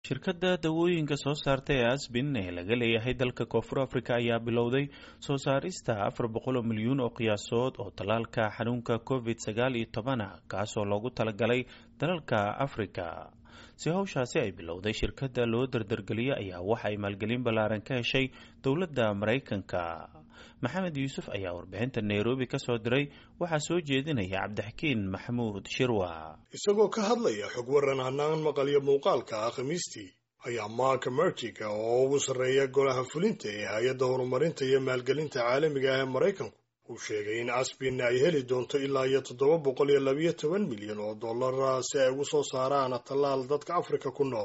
shirkadda dawooyinka soo saarta ee asbin ee laga leeyahay dalka koonfur africa ayaa bilowday soo saarista afar boqol oo milyuun oo qiyaasood oo tallaalka xanuunka covid sagaal iyo tobana kaasoo loogu talagalay dalalka africa si howshaasi ay bilowday shirkadda loo dardargeliyay ayaa waxa ay maalgelin ballaaran ka heshay dowladda maraykanka maxamed yuusuf ayaa warbixinta nairobi ka soo diray waxaa soo jeedinaya cabdixakiin maxamuud shirwa isagoo ka hadlaya xog waran hanaan maqalyo muuqaalka ah khamiistii ayaa mark mertiga oo ugu sarreeya golaha fulinta ee hay-adda horumarinta iyo maalgelinta caalamiga ah ee maraykanku uu sheegay in asbin ay heli doonto ilaa iyo toddoba boqol iyo labiyo toban milyan oo dollara si ay ugu soo saaraan tallaal dadka afrika ku nool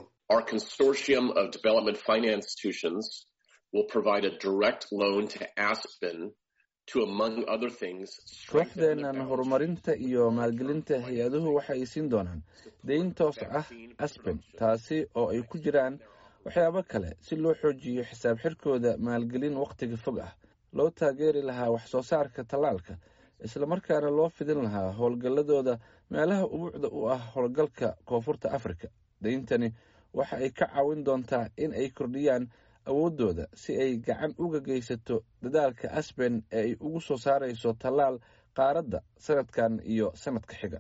kooxdeennan horumarinta iyo maalgelinta hay-aduhu waxa ay siin doonaan dayn toos ah asben taasi oo ay ku jiraan waxyaabo kale si loo xoojiyo xisaab xirkooda maalgelin wakhtiga fog ah loo taageeri lahaa wax soo saarka tallaalka islamarkaana loo fidin lahaa howlgalladooda meelaha ubuucda u ah howlgalka koonfurta afrika dayntani waxa ay ka caawin doontaa in ay kordhiyaan awooddooda si ay gacan uga geysato dadaalka asben ee ay ugu soo saarayso tallaal qaaradda sanadkan iyo sanadka xiga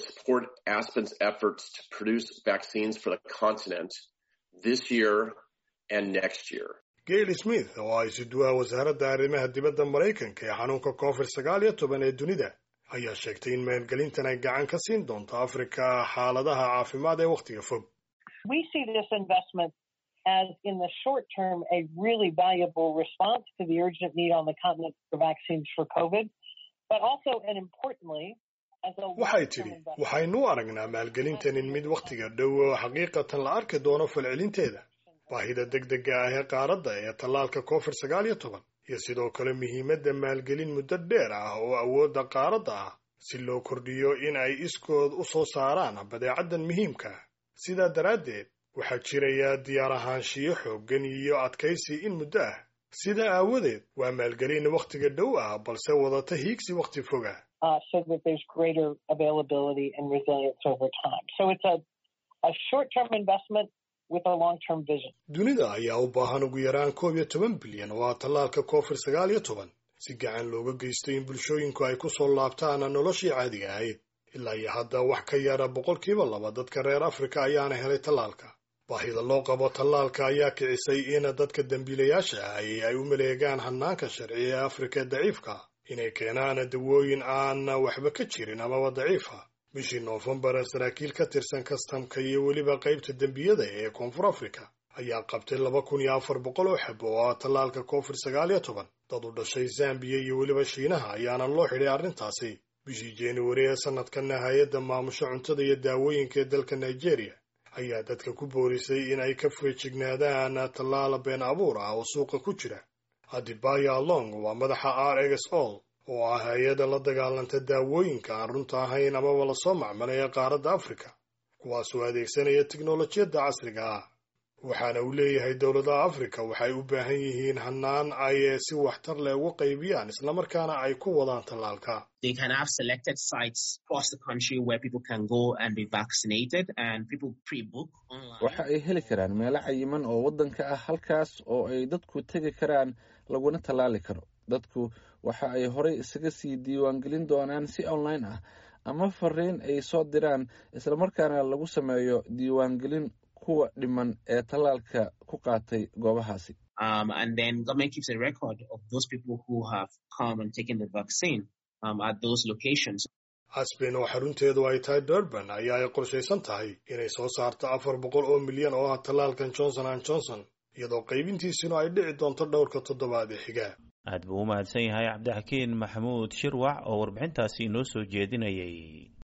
gail smith oo ay suduwaha wasaaradda arrimaha dibadda maraykanka ee xanuunka covid sagaal iyo toban ee dunida ayaa sheegtay in maalgelintan ay gacan ka siin doonto afrika xaaladaha caafimaad ee wakhtiga fog as in the short term a really valuable response to the urgent need on the continent for vaccines for COVID, but also and importantly waxay tidhi waxaynu u aragnaa maalgelintan in mid wakhtiga dhow oo xaqiiqatan la arki doono falcelinteeda baahida degdega ah ee qaaradda ee tallaalka covid sagaal iyo toban iyo sidoo kale muhiimadda maalgelin muddo dheer ah oo awoodda qaaradda ah si loo kordhiyo in ay iskood u soo saaraan badeecaddan muhiimka ah sidaa daraaddeed waxaa jiraya diyaar ahaanshiyo xooggan iyo adkaysi in muddo ah sidaa aawadeed waa maalgelin wakhtiga dhow ah balse wadata hiigsi wakhti fog ah dunida ayaa u baahan ugu yaraan koob iyo toban bilyan oo ah tallaalka covid sagaal iyo toban si gacan looga geysto in bulshooyinku ay ku soo laabtaan noloshii caadiga ahayd ilaa iyo hadda wax ka yara boqolkiiba laba dadka reer afrika ayaana helay tallaalka baahida loo qabo tallaalka ayaa kicisay in dadka dembiilayaasha ahi ay u maleegaan hanaanka sharci ee afrika ee daciifka inay keenaan dawooyin aan waxba ka jirin amaba daciifa bishii noofembar saraakiil ka tirsan kastamka iyo weliba qaybta dembiyada ee koonfur afrika ayaa qabtay laba kun iyo afar boqol oo xab oo ah tallaalka covid sagaal iyo toban dad u dhashay zambiya iyo weliba shiinaha ayaana loo xidhay arrintaasi bishii januari ee sanadkanna hay-adda maamusho cuntada iyo daawooyinka ee dalka nigeria ayaa dadka ku boorisay in ay ka feejignaadaan tallaala been abuur ah oo suuqa ku jira adibaya long waa madaxa r x ol oo ah hay-adda la dagaalanta daawooyinka aan runta ahayn amaba lasoo macmalay ee qaaradda afrika kuwaasoo adeegsanaya tiknolojiyadda casriga ah waxaana uu leeyahay dowladaha afrika waxay u baahan yihiin hanaan ay si waxtar leh uga qaybiyaan islamarkaana ay ku wadaan tallaalka waxa ay heli karaan meelo cayiman oo waddanka ah halkaas oo ay dadku tegi karaan laguna tallaali karo dadku waxa ay horey isaga sii diiwaangelin doonaan si online ah ama fariin ay soo diraan islamarkaana lagu sameeyo diiwaangelin kuwa dhiman ee tallaalka ku qaatay goobahaasi asben oo xarunteedu ay tahay durban ayaa ay qorshaysan tahay inay soo saarto afar boqol oo milyan oo ah tallaalkan johnson an johnson iyadoo qaybintiisuna ay dhici doonto dhowrka toddobaad ee xiga aad buu u mahadsan yahay cabdixakiin maxamuud shirwac oo warbixintaasi inoo soo jeedinayay